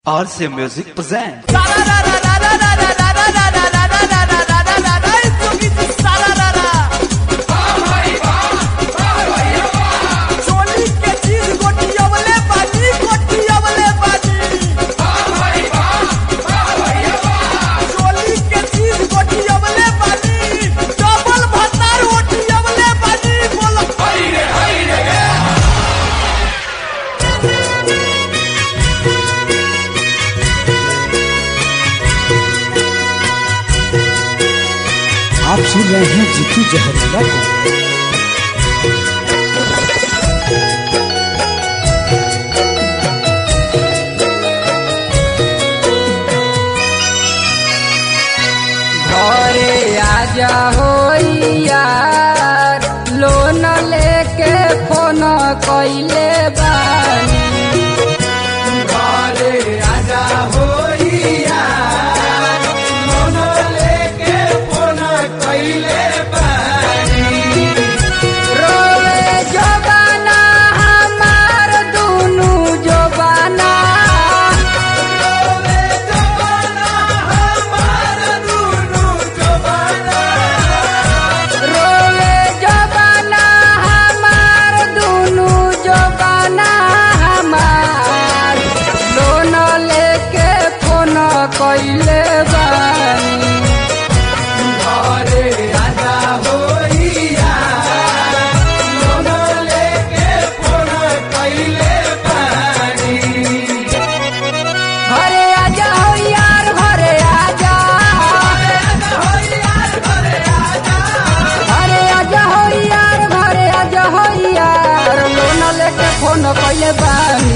RC Music presents. आप सुन रहे हैं जीतू जहरीला को घरे आजा हो यार लोन लेके फोन कइले बानी घरे आजा हो यार लोन लेके फोन कइले बानी रोवे जबाना हमार दुनु जबाना रोवे जबाना हमार दुनु जबाना रोवे जबाना हमार दुनु जबाना हमार लोन लेके फोन कइले बानी घरे आजा होइया लोन लेके फोन कइले बानी घरे आजा हो यार घरे आजा घरे आजा हो यार घरे आजा हो यार लोन लेके फोन कइले बानी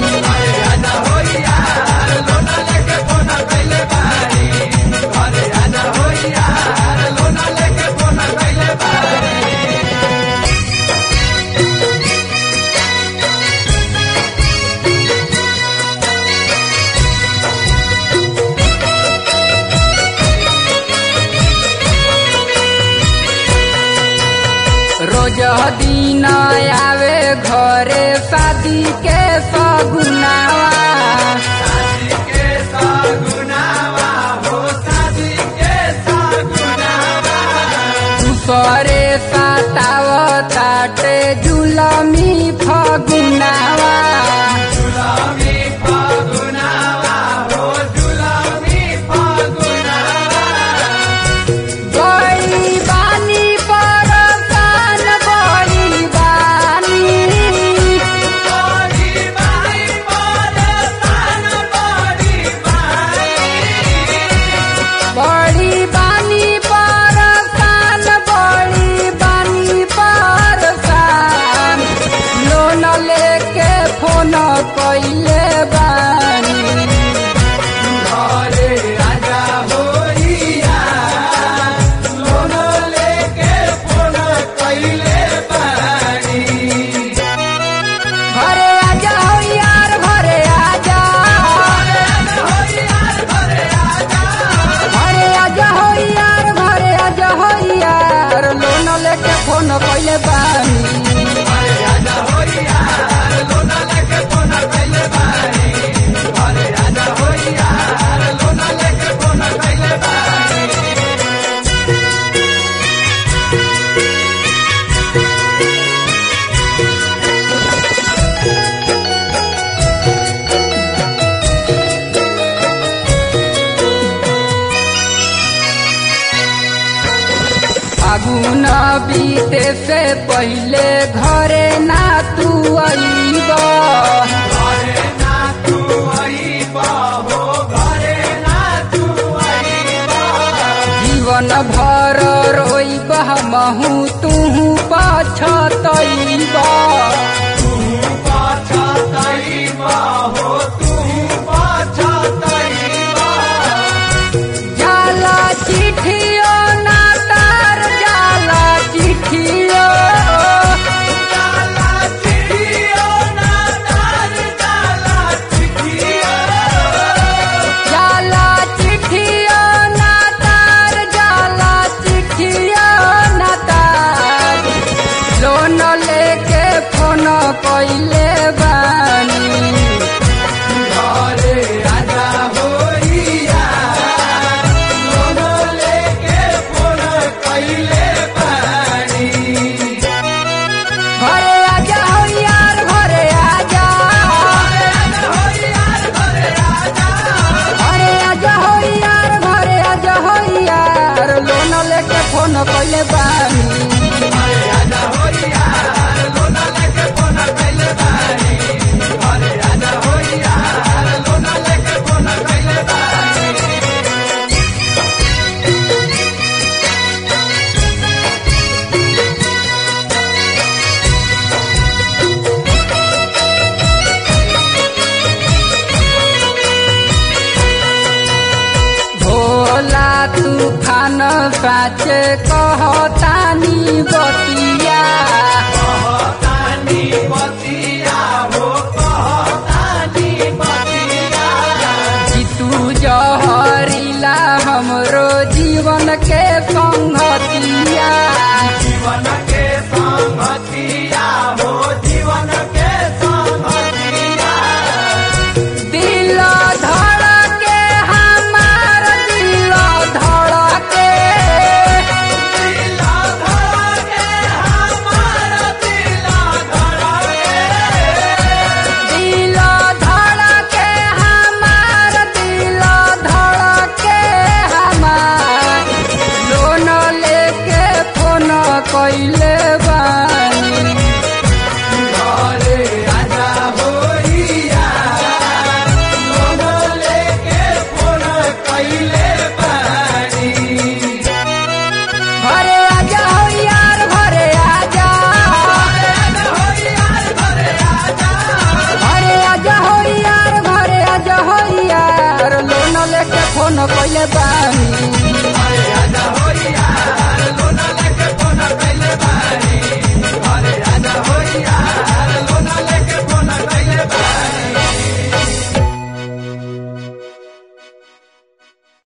रोज दिन आवे घरे शादी के सगुनावा दूसरे सताव ताटे जुलमी फगुनावा बड़ी बानी परसान बड़ी बानी बड़ी बानी परसान बड़ी बानी परसान लोन लेके फोन कइले बानी घरे राजा होइया लोन लेके फोन कइले बानी घरे आजा हो यार घरे आजा घरे आजा हो यार घरे आजा हो यार लोन लेके फोन कइले बानी फागुन बीते से पहले घरे ना तू अइब जीवन भर रोइब हमहू तू पछतइब जाला चिठियो ना तार जाला चिठियो साचे कहतानी बतिया जीतू जहरीला हमरो जीवन के संगतिया दिल धड़के हमार दिल धड़के दिल धड़के हमार दिल धड़के हमार लोन लेके फोन कैले बानी घरे आजा हो यार घरे आजा घरे आजा हो यार घरे आजा हो यार लोन लेके फोन कैले बानी